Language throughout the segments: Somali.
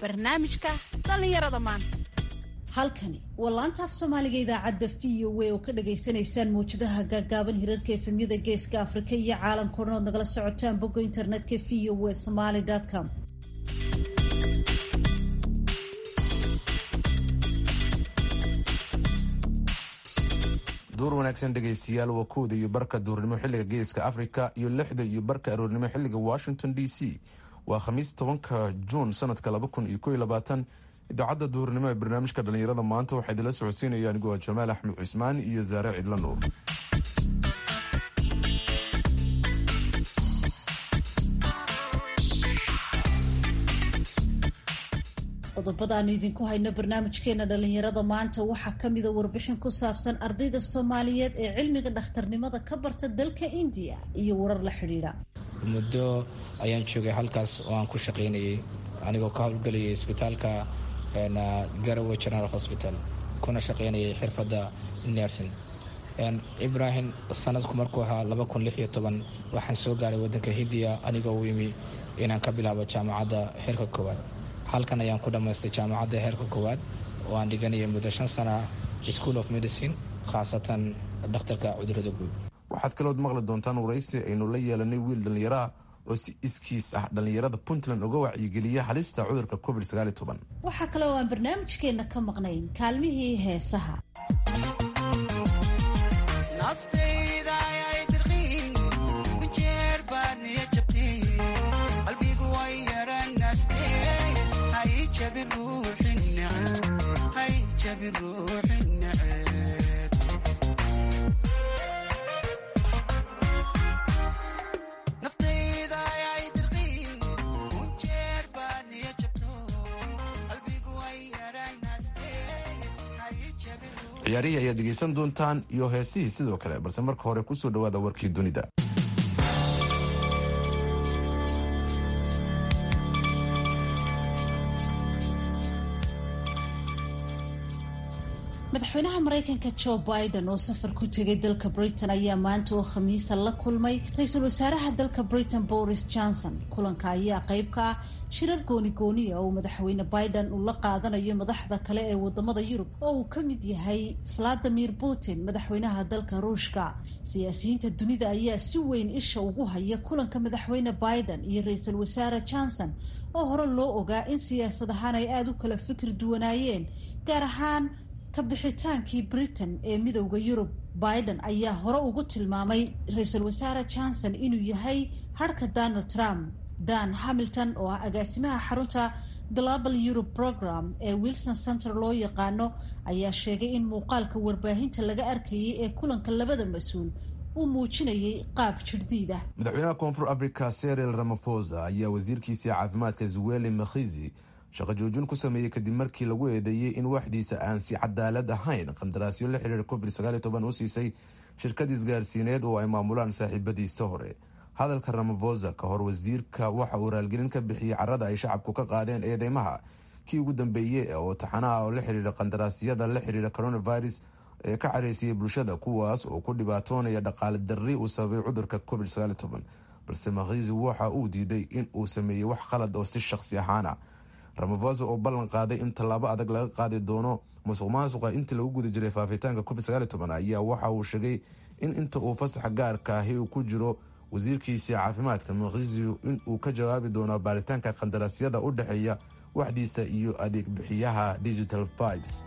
barnaamijka dhallinyarada maanta halkani waa laanta af soomaaliga idaacadda v o a oo ka dhagaysanaysaan mawjadaha gaagaaban hirarka efemyada geeska afrika iyo caalamka odhan ood nagala socotaan bogga internetka v o a somaly com duur wanaagsan dhegaystayaal waa kowda iyo barka duurnimo xilliga geeska afrika iyo lixda iyo barka aroornimo xilliga washington d c waa khamiis tobanka juun sanadka laba kun iyo ko iyo labaatan idaacadda duurnimo ee barnaamijka dhallinyarada maanta waxaa idinla socodsiinaya anigoo jamaal axmed cismaan iyo saare cidla nuur qodobada aanu idinku hayno barnaamijkeena dhallinyarada maanta waxaa kamida warbixin ku saabsan ardayda soomaaliyeed ee cilmiga dhakhtarnimada ka barta dalka indiya iyo warar la xidhiidha muddo ayaan joogay halkaas oo aan ku shaqaynayay anigoo ka howlgelayay isbitaalka garowe general hospital kuna shaqaynayay xirfadda nersin ibrahim sanadku markuu ahaa waxaan soo gaaray wadanka hindiya anigoo u yimi inaan ka bilaabo jaamacadda heerka koowaad halkan ayaan ku dhammaystay jaamacadda heerka koowaad oo aan dhiganayay muddo shan sana school of medicine khaasatan dhakhtarka cudurada guud waxaad kalood maqli doontaan waraysi aynu la yeelanay wiil dhallinyaraha oo si iskiis ah dhallinyarada puntland uga wacyigeliya halista cudurka covid waxaa kale oo aan barnaamijkeenna ka maqnayn kaalmihii heesaha ciyaarihii ayaad dhegaysan doontaan iyo heesihii sidoo kale balse marka hore kusoo dhawaada warkii dunida madaxweynaha maraykanka joe biden oo safar ku tegay dalka britain ayaa maanta oo khamiisa la kulmay ra-iisul wasaaraha dalka britain boris johnson kulanka ayaa qayb ka ah shirar gooni-gooniya oo madaxweyne biden uu la qaadanayo madaxda kale ee wadamada yurub oo uu ka mid yahay valadimir putin madaxweynaha dalka ruushka siyaasiyiinta dunida ayaa si weyn isha ugu haya kulanka madaxweyne biden iyo ra-iisul wasaare johnson oo hore loo ogaa in siyaasad ahaan ay aada u kala fikir duwanaayeen gaar ahaan ka bixitaankii britain ee midowda yurub biden ayaa hore ugu tilmaamay ra-iisul wasaare johnson inuu yahay harka donald trump dan hamilton oo ah agaasimaha xarunta global europe program ee wilson center loo yaqaano ayaa sheegay in muuqaalka warbaahinta laga arkayay ee kulanka labada mas-uul uu muujinayay qaab jirhdiid ah madaxweynaha koonfur africa seril ramafosa ayaa wasiirkiisii caafimaadka zweli makhizi shaqo joojin ku sameeyey kadib markii lagu eedeeyey in waxdiisa aan si cadaalad ahayn qandaraasyo la xiriira covid u siisay shirkad isgaarsiineed oo ay maamulaan saaxiibadiisa hore hadalka ramafosa ka hor wasiirka waxa uu raalgelin ka bixiyey carada ay shacabku ka qaadeen eedeymaha kii ugu dambeeyey oo taxanaha oo la xiriira qandaraasyada la xiriira coronavirus ee ka careysiyey bulshada kuwaas oo ku dhibaatoonaya dhaqaale darri uu sababay cudurka covid balse makhizi waxa uu diiday in uu sameeyey wax qalad oo si shaqsi ahaana ramafosa oo ballan qaaday in tallaabo adag laga qaadi doono musuq maasuqa intii lagu guda jiray faafitaanka covid ayaa waxa uu sheegay in inta uu fasaxa gaarka ahi uu ku jiro wasiirkiisii caafimaadka makhizi in uu ka jawaabi doono baaritaanka qandaraasyada u dhexeeya waxdiisa iyo adeeg bixiyaha digital pibes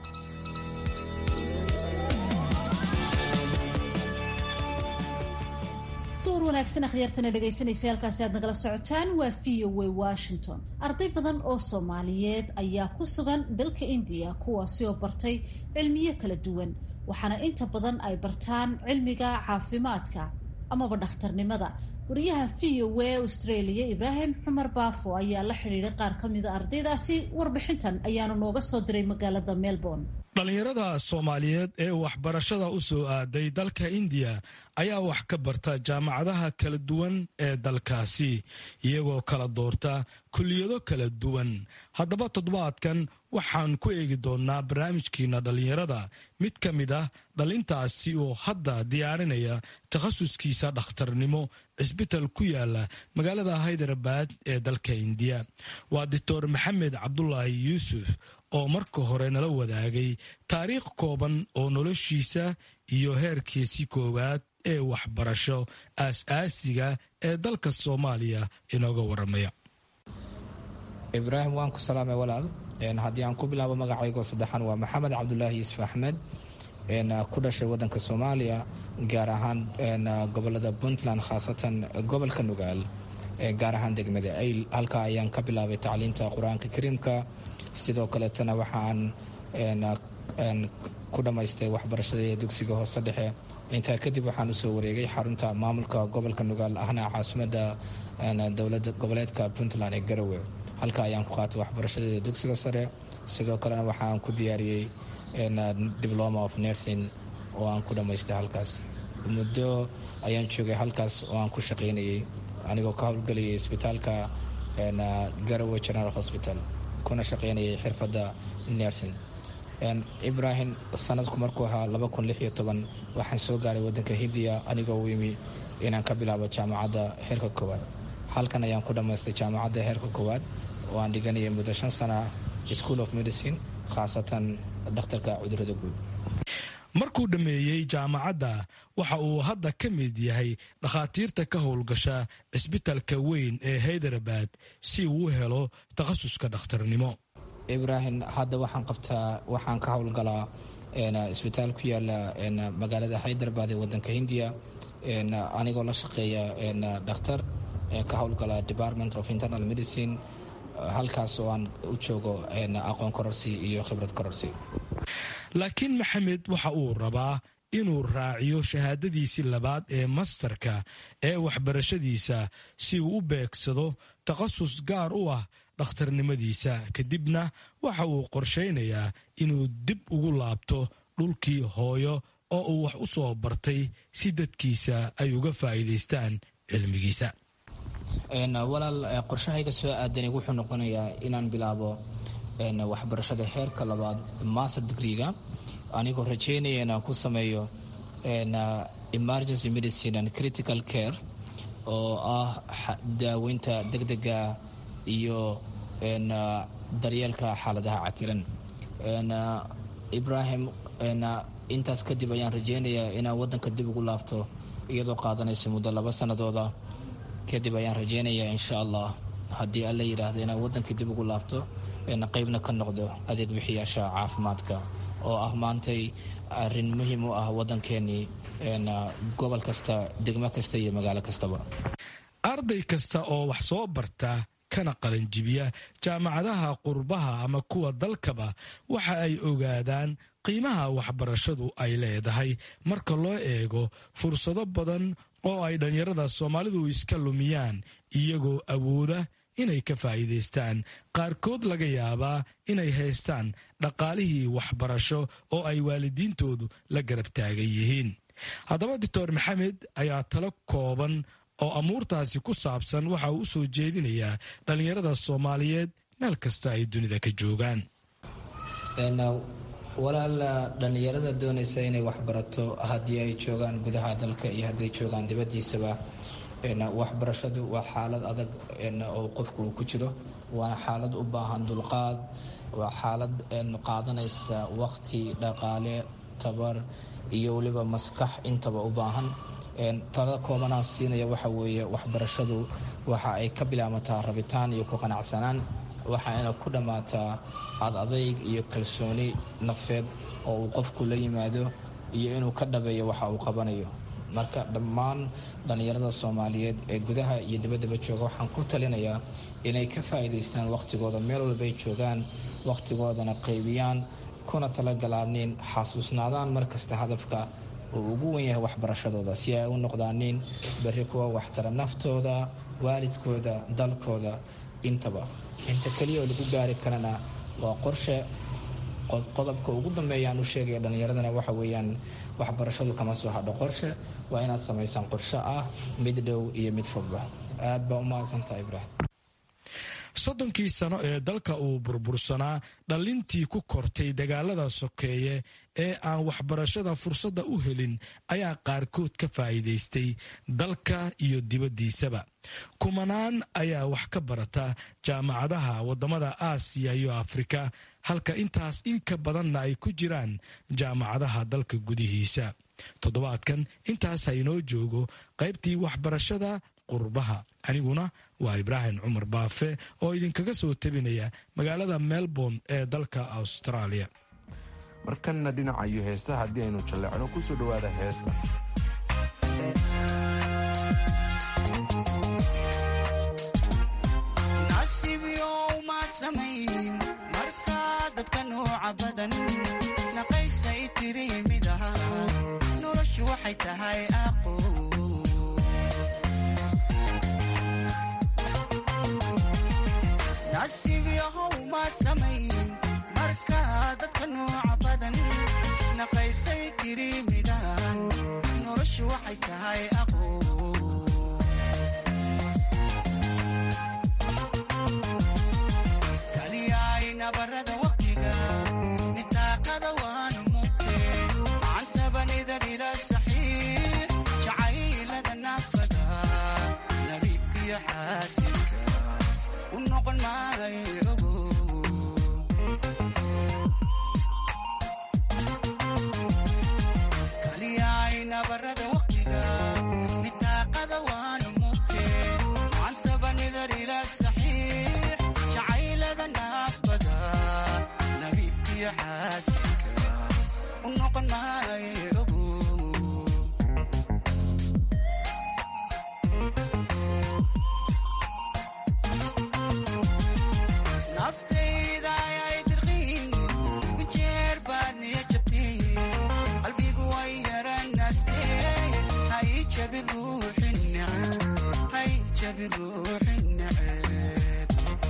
wanaagsan akhyaartana dhegaysanaysa halkaasi aad nagala socotaan waa v o a washington arday badan oo soomaaliyeed ayaa ku sugan dalka indiya kuwaasi oo bartay cilmiyo kala duwan waxaana inta badan ay bartaan cilmiga caafimaadka amaba dhakhtarnimada wariyaha v o a australia ibraahim cumar baafo ayaa la xidhiiday qaar ka mida ardaydaasi warbixintan ayaanu nooga soo diray magaalada melbourne dhallinyarada soomaaliyeed ee waxbarashada u soo aaday dalka indiya ayaa wax ka barta jaamacadaha kala duwan ee dalkaasi iyagoo kala doorta kulliyado kala duwan haddaba toddobaadkan waxaan ku eegi doonnaa barnaamijkiina dhallinyarada mid ka mid ah dhalintaasi oo hadda diyaarinaya takhasuskiisa dhakhtarnimo cisbital ku yaala magaalada haydarabad ee dalka indiya waa doctor maxamed cabdulaahi yuusuf oo marka hore nala wadaagay taariikh kooban oo noloshiisa iyo heerkiisii koowaad ee waxbarasho aas-aasiga ee dalka soomaaliya inooga waramaya ibraahim waan ku salaamay walaal haddii aan ku bilaabo magacaygo saddexan waa maxamed cabdulaahi yuusuf axmed ku dhashay wadanka soomaaliya gaar ahaan gobolada puntland khaasatan gobolka nugaal gaar ahaan degmada ayl halkaa ayaan ka bilaabay tacliinta qur-aanka kariimka sidoo kaleetana waxaan ku dhammaystay waxbarashadii dugsiga hoose dhexe intaa kadib waxaan usoo wareegay xarunta maamulka gobolka nugaal ahna caasimada dowlada goboleedka puntland ee garowe halka ayaan ku qaatay waxbarashadeeda dugsiga sare sidoo kalena waxaan ku diyaariyey diploma of nursing oo aan ku dhammaystay halkaas muddo ayaan joogay halkaas oo aan ku shaqaynayay anigoo ka howlgelayay isbitaalka garowe general hospital kuna shaqaynayay xirfadda nursing ibrahim sanadku markuu ahaa waxaan soo gaaray wadanka hindiya anigoo u yimi inaan ka bilaabo jaamacadda heerka koowaad halkan ayaan ku dhammaystay jaamacadda heerka koowaad oo aan dhiganayay muddo shan sana school of medicine khaasatan dhakhtarka cudurada guud markuu dhammeeyey jaamacadda waxa uu hadda ka mid yahay dhakhaatiirta ka howlgasha cisbitalka weyn ee haydarabad si uu u helo takhasuska dhakhtarnimo ibrahim hadda waxaan qabtaa waxaan ka howlgalaa isbitaal ku yaala magaalada haydarabad ee wadanka hindiya anigoo la shaqeeya dhakhtar ka howlgala department of internal medicine halkaas oo aan u joogo aqoon kororsi iyo khibrad kororsi laakiin maxamed waxa uu rabaa inuu raaciyo shahaadadiisii labaad ee mastarka ee waxbarashadiisa si uu u beegsado takhasus gaar u ah dhakhtarnimadiisa kadibna waxa uu qorshaynayaa inuu dib ugu laabto dhulkii hooyo oo uu wax u soo bartay si dadkiisa ay uga faa'iidaystaan cilmigiisa walaal qorshahayga soo aadani wuxuu noqonayaa inaan bilaabo waxbarashada heerka labaad master degreega anigoo rajeynaya inaan ku sameeyo emergency medicine and critical care oo ah daaweynta degdega iyo daryeelka xaaladaha cakiran ibrahim intaas kadib ayaan rajeynayaa inaan wadanka dib ugu laabto iyadoo qaadanaysa muddo laba sanadooda kadib ayaan rajeynayaa insha allah haddii alla yidhaahdo inaan wadanka dib ugu laabto qeybna ka noqdo adeeg bixiyaasha caafimaadka oo ah maantay arin muhiim u ah wadankeenii gobol kasta degmo kasta iyo magaalo kastaba arday kasta oo wax soo barta kana qalanjibiya jaamacadaha qurbaha ama kuwa dalkaba waxa ay ogaadaan qiimaha waxbarashadu ay leedahay marka loo eego fursado badan oo ay dhallinyarada soomaalidu iska lumiyaan iyagoo awooda inay ka faa'iidaystaan qaarkood laga yaabaa inay haystaan dhaqaalihii waxbarasho oo ay waalidiintoodu la garab taagan yihiin haddaba doctor maxamed ayaa talo kooban oo amuurtaasi ku saabsan waxa uu u soo jeedinayaa dhallinyarada soomaaliyeed meel kasta ay dunida ka joogaan walaal dhallinyarada doonaysa inay waxbarato haddii ay joogaan gudaha dalka iyo hadday joogaan dibaddiisaba waxbarashadu waa xaalad adag oo qofku uu ku jiro waana xaalad u baahan dulqaad waa xaalad qaadanaysa waqti dhaqaale tabar iyo weliba maskax intaba u baahan tala koobanaan siinaya waxa weeye waxbarashadu waxa ay ka bilaamataa rabitaan iyo ku qanacsanaan waxaayna ku dhammaataa ad adayg iyo kalsooni nafeed oo uu qofku la yimaado iyo inuu ka dhabeeyo waxa uu qabanayo marka dhammaan dhallinyarada soomaaliyeed ee gudaha iyo dibaddaba jooga waxaan ku talinayaa inay ka faa'iidaystaan wakhtigooda meel walbay joogaan wakhtigoodana qaybiyaan kuna talagalaaniin xasuusnaadaan markasta hadafka uu ugu wen yahay waxbarashadooda si ay u noqdaaniin berri kuwa waxtara naftooda waalidkooda dalkooda intaba inta keliya oo lagu gaari karana waa qorshe qodobka ugu dambeeyaan u sheegaya dhallinyaradana waxa weeyaan waxbarashadu kama soo hadho qorshe waa inaad samaysaan qorshe ah mid dhow iyo mid fogba aad baa u mahadsantaha ibraahim soddonkii sano ee dalka uu burbursanaa dhallintii ku kortay dagaalada sokeeye ee aan waxbarashada fursadda u helin ayaa qaarkood ka faa'iidaystay dalka iyo dibaddiisaba kumanaan ayaa wax ka barata jaamacadaha waddamada aasiya iyo afrika halka intaas in ka badanna ay ku jiraan jaamacadaha dalka gudihiisa toddobaadkan intaas ha inoo joogo qaybtii waxbarashada qurbaha aniguna waa ibraahim cumar baafe oo idinkaga soo tebinaya magaalada melbourne ee dalka australia markanna dhinaca iyo heesa haddii aynu jalleecno ku soo dhowaada heesta markaa dadka nooca badan naqaysay tiri mid aha noloshu waxay tahay aqo nasiib yahow maad samayn markaa dadka nooca badan naqaysay tiri midahan noloshu waxay tahay aqo nabarada waqtiga nitaaqada waanu mugte macantabanidar ila saxiix jacaylada naafada nariibkiyo xaasilka u noqon maay ogo kaliyaay nabarada waqtiga nitaaqada waanu mugte macantabanidar ila saxiix jacaylada naafada u noqon maay ogo naftayda ayay dirqiin kujeer baad niya jabtay qalbigu way yaranaastee hay jabi ruuxin neceb hay jabi ruuxin neceb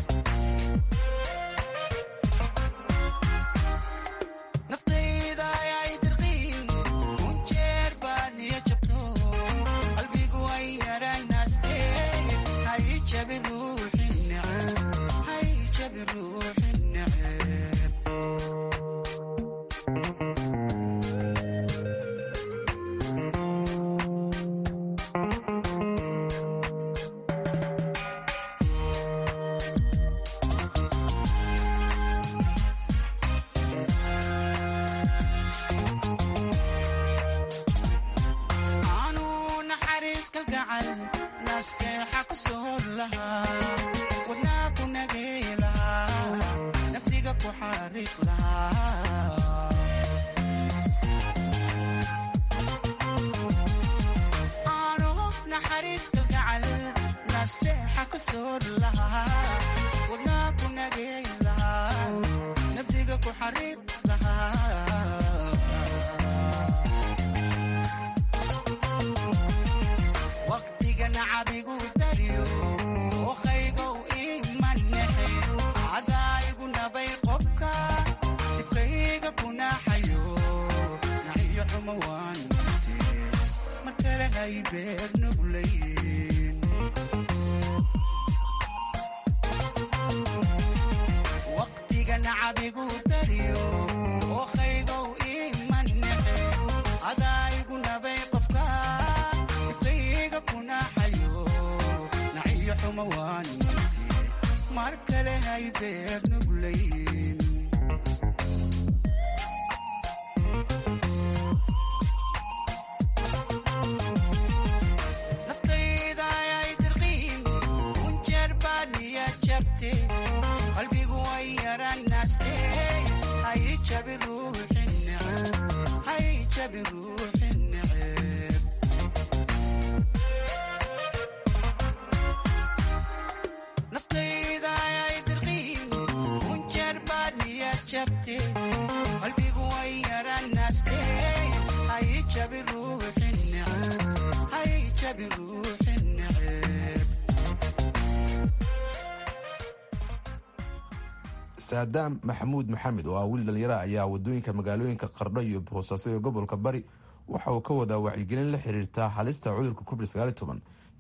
saadaam maxamuud maxamed oo ah wiil dhalinyara ayaa wadooyinka magaalooyinka qardho iyo boosaaso ee gobolka bari waxa uu ka wadaa wacyigelin la xiriirta halista cudurka covid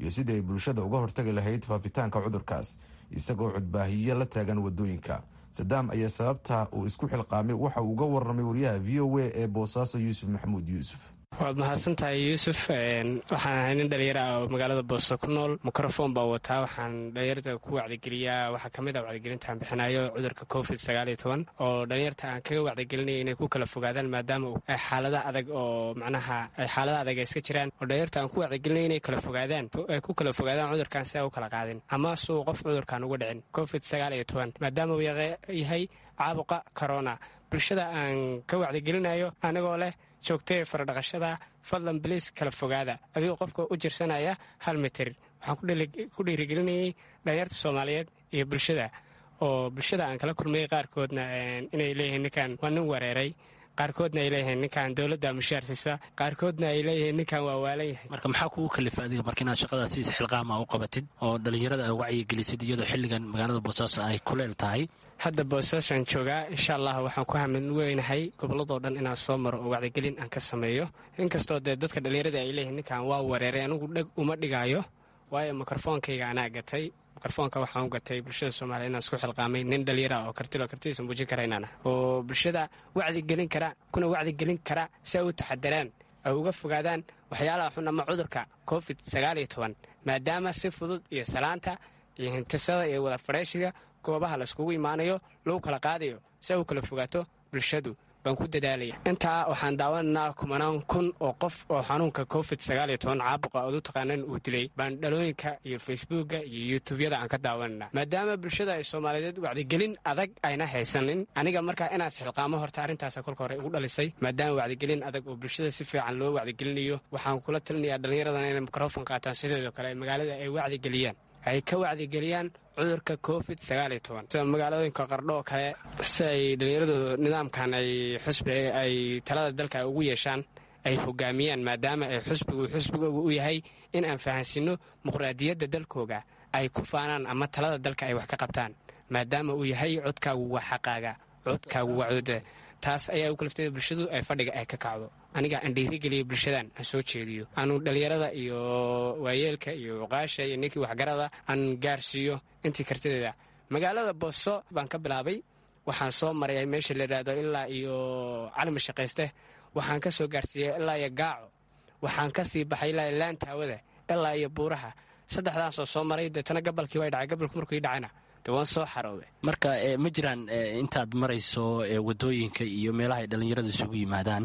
iyo sidii ay bulshada uga hortagi lahayd faafitaanka cudurkaas isagoo codbaahiyo la taagan wadooyinka sadaam ayaa sababta uu isku xilqaamay waxa uu uga warramay wariyaha v o a ee boosaaso yuusuf maxamuud yuusuf waad mahadsan tahay yuusuf waxaan ahay nin dhalinyaro ah oo magaalada booso ku nool mikrofon baa wataa waxaan dhalinyarada ku wacdigeliyaa waxaa kamid ah wacdigelintaan bixinayo cudurka covid sagaaliyo toban oo dhalinyarta aan kaga wacdigelinaya inay ku kala fogaadaan maadaama ay xaalada adag oo macnaha ay xaalada adag ay iska jiraan oo dhalinyarta aan ku wacdigelinaya inay kala fogaadaan ay ku kala fogaadaan cudurkan si a u kala qaadin ama suu qof cudurkan uga dhicin covid sagaaliyo toban maadaama uu yahay caabuqa corona bulshada aan ka wacdigelinayo anigoo leh joogtay faradhaqashada fadlan baliis kala fogaada adigoo qofka u jirsanaya hal mitir waxaan ku dhiirigelinayay dhalinyarta soomaaliyeed iyo bulshada oo bulshada aan kala kulmayay qaarkoodna inay leeyihiin ninkan waa nin wareeray qaarkoodna ay leeyihiin ninkan dowladda mushaarsiisa qaarkoodna ay leeyihiin ninkan waa waalan yahay marka maxaa kugu kalifa adiga marka inaad shaqadaasi isxilqaama u qabatid oo dhallinyarada a wacyigelisid iyadoo xilligan magaalada boosaaso ay kuleel tahay hadda boosaasan joogaa insha allah waxaan ku hamin weynahay gobolladoo dhan inaan soo maro oo wacdigelin aan ka sameeyo inkastoo dee dadka dhallinyarada ay leeyihiin ninkan waa wareeray anigu dheg uma dhigaayo waayo mikrofoonkayga anaa gatay mikrofoonka waxaan u gatay bulshada soomaliya inaan isku xilqaamay nin dhalinyara oo kartilo kartidiisa muujin kara inaan ah oo bulshada wacdigelin kara kuna wacdigelin kara si ay u taxadaraan ay uga fogaadaan waxyaalaha xun ama cudurka covid sagaaliyo toban maadaama si fudud iyo salaanta iyo hintisada iyo wada fadheeshiga goobaha laiskugu imaanayo lagu kala qaadayo si ay u kala fogaato bulshadu baan ku dadaalaya intaa waxaan daawanaynaa kumanaan kun oo qof oo xanuunka covid sagaaliyo toban caabuqa ood u taqaanan uu dilay baan dhalooyinka iyo facebooka iyo yuutubyada aan ka daawanayna maadaama bulshada ay soomaaliyeed wacdigelin adag ayna haysanin aniga markaa inaad xilqaamo horta arrintaasa kolka hore igu dhalisay maadaama wacdigelin adag oo bulshada si fiican loo wacdigelinayo waxaan kula talinayaa dhallinyaradan inay mikrofon qaataan sideedoo kale magaalada ay wacdigeliyaan ay ka wacdigeliyaan cudurka covid sagaaliyo toban sida magaalooyinka qardho oo kale si ay dhallinyaradu nidaamkan ay xusbi ay talada dalka ugu yeeshaan ay hogaamiyaan maadaama ay xusbigu xusbigooga u yahay in aan fahansinno muqraadiyadda dalkooga ay ku faanaan ama talada dalka ay wax ka qabtaan maadaama uu yahay codkaagu waa xaqaaga codkaagu waa codda taas ayaa u kalifteeda bulshadu ay fadhiga ay ka kacdo aniga aan dhiirigeliya bulshadan aan soo jeediyo aanu dhallinyarada iyo waayeelka iyo cuqaasha iyo ninkii waxgarada aan gaarsiiyo intii kartideeda magaalada booso baan ka bilaabay waxaan soo maray meesha la yidhaahdo ilaa iyo calima shaqayste waxaan ka soo gaarsiiyey ilaa iyo gaaco waxaan ka sii baxay ilaa iyo laantaawada ilaa iyo buuraha saddexdaasoo soo maray deetana gabalkii way dhacay gabalku markuu ii dhacayna dee waan soo xarooday marka ma jiraan intaad marayso wadooyinka iyo meelaha ay dhallinyarada isugu yimaadaan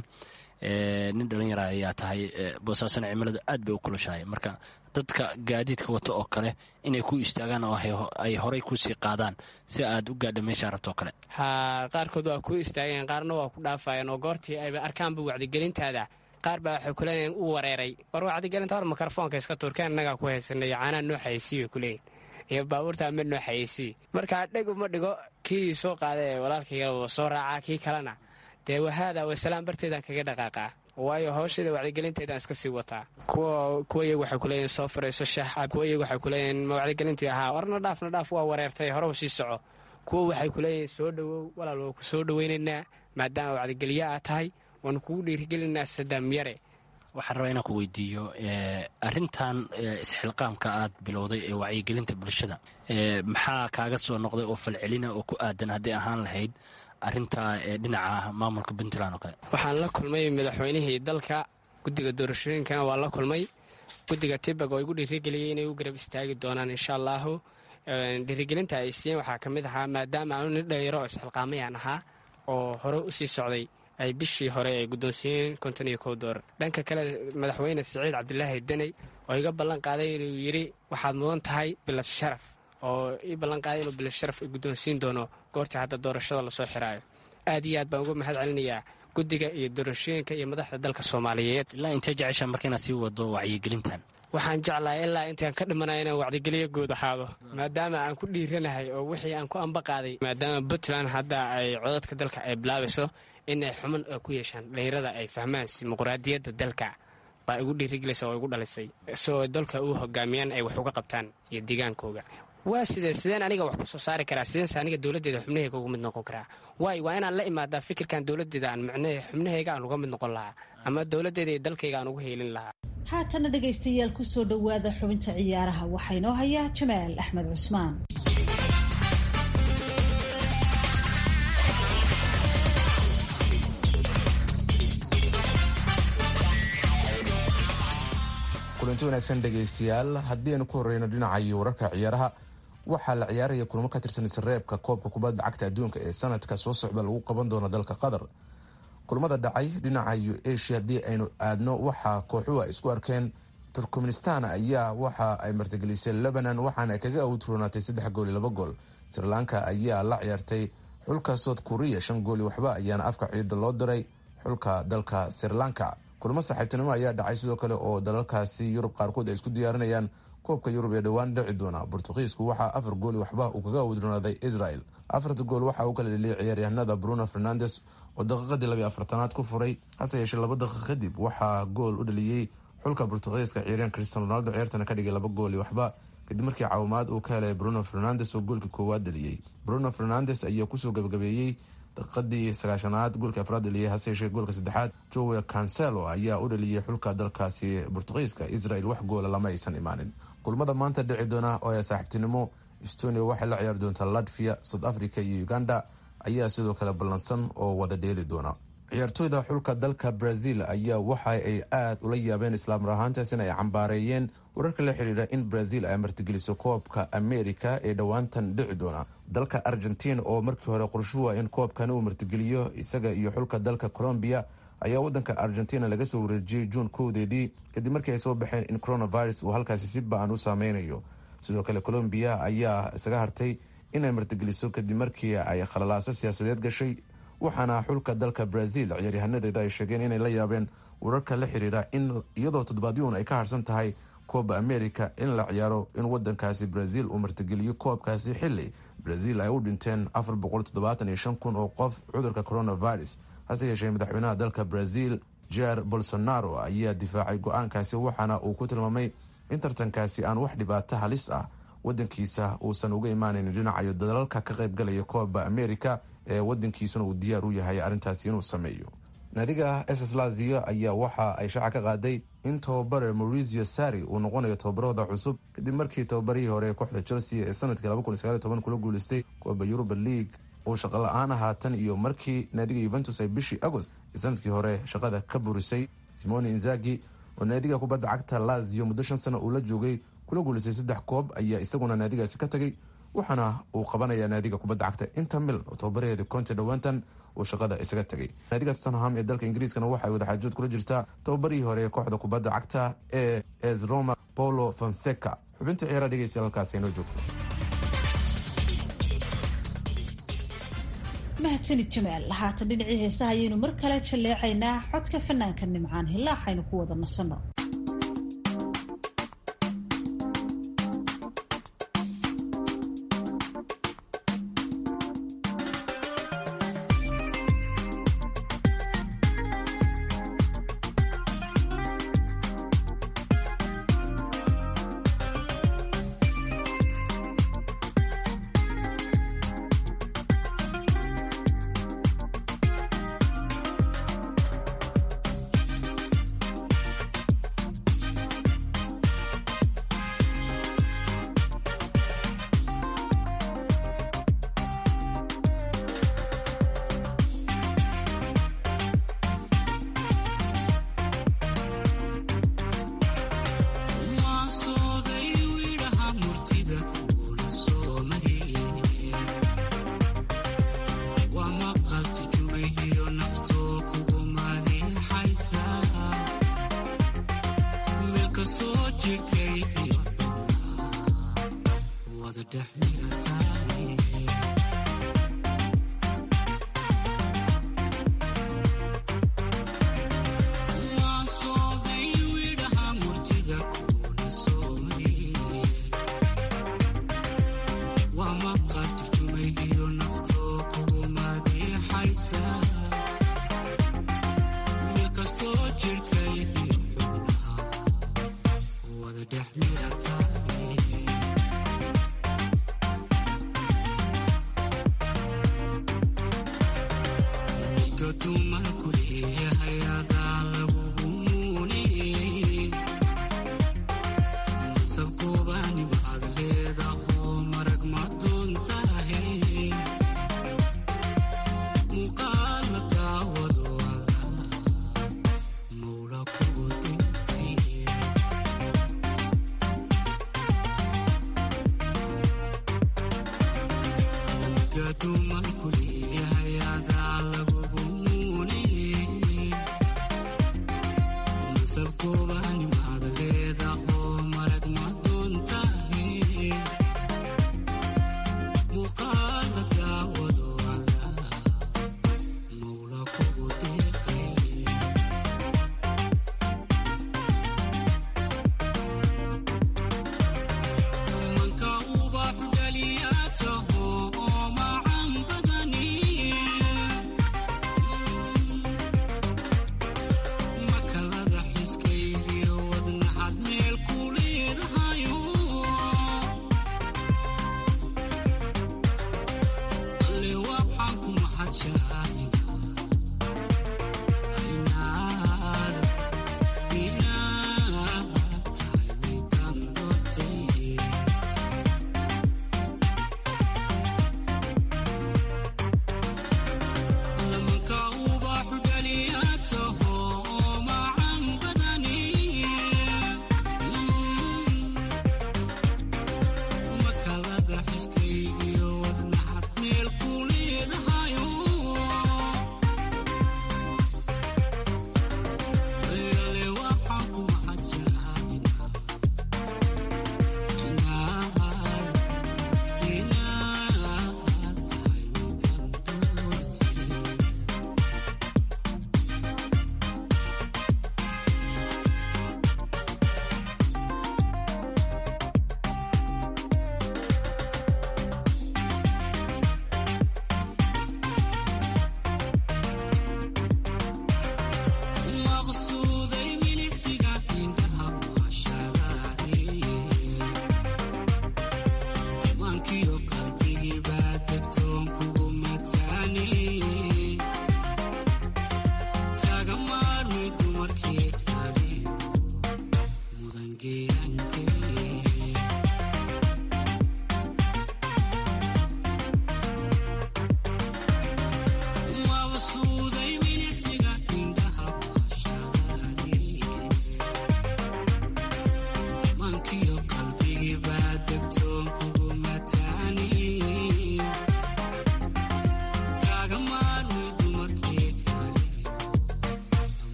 nin dhallinyara ayaa tahay boosaasana cimiladu aad bay u kulushahay marka dadka gaadiidka wato oo kale inay ku istaagaan oo ay horay kusii qaadaan si aad u gaadha meeshaa rabto oo kale ha qaarkood waa ku istaageen qaarna waa ku dhaafayeen oo goortii ayba arkaanba wacdigelintaada qaar baa waxay kuleeyihin u wareeray war wacdigelinta hor mikrofoonka iska tuurkeen innagaa ku haysanay caanaa noo xayeysiy bay kuleeyihin iyo baabuurta mid noo xayeysiy markaa dheg uma dhigo kii soo qaada ee walaalkayga soo raacaa kii kalena dee wahaada wasalaam barteedaan kaga dhaqaaqaa waayo hawsheeda wacdigelinteedaan iska sii wataa kuwa iyagu waxay kuleeyihin soo furayso shaax kuwa iyagu waxay kuleeyihin ma wacdigelintii ahaa warna dhaaf na dhaaf waa wareertay hore u sii soco kuwa waxay kuleeyihin soo dhowow walaal waa ku soo dhoweynaynaa maadaama wacdigeliye aad tahay waanu kugu dhiirigelinaa sadaam yare waxaan rabaa inaan ku weydiiyo arintan isxilqaamka aad bilowday ee wacyigelinta bulshada maxaa kaaga soo noqday oo falcelina oo ku aadan hadday ahaan lahayd arinta dhinaca maamulka puntland oo kale waxaan la kulmay madaxweynihii dalka guddiga doorashooyinkana waa la kulmay guddiga tibag oo igu dhiirigeliyey inay u garab istaagi doonaan insha allaahu dhiirigelinta ay siiyeen waxaa ka mid ahaa maadaama aanu nin dhalinyaro oo isxilqaamayaan ahaa oo hore u sii socday ay bishii hore ay guddoonsiiyeen konton iyo kow doolar dhanka kale madaxweyne siciid cabdilaahi deney oo iga ballan qaaday inuu yidhi waxaad mudan tahay bilad sharaf oo ii ballan qaaday inuu bilad sharaf guddoonsiin doono goortii hadda doorashada lasoo xiraayo aad iyo aad baan uga mahad celinayaa guddiga iyo doorashooyinka iyo madaxda dalka soomaaliyeed ilaa intee jeceshaa marka inaad sii wado wacyigelintan waxaan jeclahay ilaa intaan ka dhimanaya inaan wacdigeliyo guud ahaado maadaama aan ku dhiiranahay oo wixii aan ku amba qaaday maadaama puntland hadda ay codadka dalka ay bilaabayso inay xuman ku yeeshaan dhalinyarada ay fahmaan dimuqraadiyadda dalka baa igu dhiirigelaysa oo igu dhalisay soo dalka u hogaamiyaan ay wax uga qabtaan iyo deegaankooga waa sidee sideen aniga wax ku soo saari karaa sideense aniga dowladdeeda xubnahayga uga mid noqon karaa waay waa inaan la imaadaa fikirkan dowladdeeda aan micnahe xubnahayga aan uga mid noqon lahaa ama dowladdeeda iyo dalkayga aan ugu heelin lahaa haatana dhegaystayaal kusoo dhowaada xubinta ciyaaraha waxaa inoo haya jamaal axmed cusmaan kulanti wanaagsan dhegaystayaal haddii aynu ku horeyno dhinacayo wararka ciyaaraha waxaa la ciyaaraya kulamo ka tirsan isreebka koobka kubadda cagta adduunka ee sanadka soo socda lagu qaban doono dalka qatar kulamada dhacay dhinacayo asia haddii aynu aadno waxaa kooxuhu ay isku arkeen turkmenistan ayaa waxa ay martigelisay lebanon waxaana ay kaga awdroonaatay saddex gool iyo laba gool srilanka ayaa la ciyaartay xulka south korea shan gooli waxba ayaana afka ciida loo diray xulka dalka srilanka kulamo saaxiibtinimo ayaa dhacay sidoo kale oo dalalkaasi yurub qaarkood ay isku diyaarinayaan koobka yurub ee dhowaan dhici doona bortugiisku waxaa afar gooli waxba uu kaga awdroonaaday israel afarta gool waxaa uu kala dheliyay ciyaaryahanada bruno fernandes oo daqiiqadii labiy afartanaad ku furay hase yeeshee laba daqiiq kadib waxaa gool u dhaliyey xulka bortugiiska ciyaaryahan cristian ronaldo ciyaartana ka dhigay laba gooli waxba kadib markii caawimaad uu ka helay bruno fernandes oo goolkii koowaad dhaliyey bruno fernandes ayaa kusoo gabagabeeyey daqiiqadii sagaashanaad goolka afraad dhaliyay hase yeeshee goolka saddexaad jowe cancelo ayaa u dhaliyey xulka dalkaasi bortugiiska israel wax goola lama aysan imaanin kulmada maanta dhici doona oo saaxiibtinimo estonia waxay la ciyaari doontaa latvia south africa iyo uganda ayaa sidoo kale ballansan oo wada dheeli doona ciyaartooyda xulka dalka brazil ayaa waxa ay aada ula yaabeen islaamar ahaantaasina ay cambaareeyeen wararka la xidhiidha in brazil ay martigeliso koobka america ee dhowaantan dhici doona dalka argentina oo markii hore qorshuhu in koobkani uu martigeliyo isaga iyo xulka dalka colombia ayaa wadanka argentina laga soo wareejiyey juun kowdeedii kadib markii ay soo baxeen in coronavirus uu halkaasi si ba-an u saameynayo sidoo kale colombia ayaa isaga hartay inay martigeliso kadib markii ay khalalaaso siyaasadeed gashay waxaana xulka dalka brazil ciyaaryahanadeeda ay sheegeen inay la yaabeen wararka la xiriira in iyadoo toddobaadyuun ay ka harsan tahay kooba america in la ciyaaro in wadankaasi brazil uu martigeliyo koobkaasi xili brazil ay u dhinteen afar boqol toddobaatan iyo shan kun oo qof cudurka coronavirus hase yeeshee madaxweynaha dalka brazil jair bolsonaro ayaa difaacay go-aankaasi waxaana uu ku tilmaamay in tartankaasi aan wax dhibaato halis ah wadankiisa uusan uga imaaneyn dhinacayo dalalka ka qaybgalaya kooba america ee wadankiisuna uu diyaar u yahay arrintaasi inuu sameeyo naadiga ss lazio ayaa waxa ay shaaca ka qaaday in tababare maurizio sari uu noqonayo tababarahooda cusub kadib markii tababarihii hore ee kooxda chelsea ee sanadkii kula guuleystay kooba yuruba league uu shaqo la-aan ahaa tan iyo markii naadiga yuventus ay bishii agost ee sanadkii hore shaqada ka burisay simoni inzagi oo naadiga kubadda cagta lazio muddo shan sano uu la joogay kula guuleystay saddex koob ayaa isaguna naadigaasi ka tagay waxaana uu qabanayaa naadiga kubadda cagta inter mil oo tababaraheeda conte dhowaantan uu shaqada isaga tegay naadiga tottenham ee dalka ingiriiskana waxay wadaxaajood kula jirtaa tababarihii hore ee kooxda kubadda cagta ee es roma paulo fonseca xubinta ciyaara dhegeysta halkaas inoo joogto mahadsanid jamaal haatan dhinacii heesaha ayaynu mar kale jalleecaynaa codka fanaanka nimcaan hilaaxaynu ku wada nasanno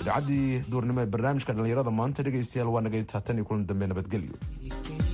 idaacaddii duurnimo ee barnaamijka dhallinyarada maanta dhegaystayaal waa naga intaa tan iyo kulan dambe nabadgelyo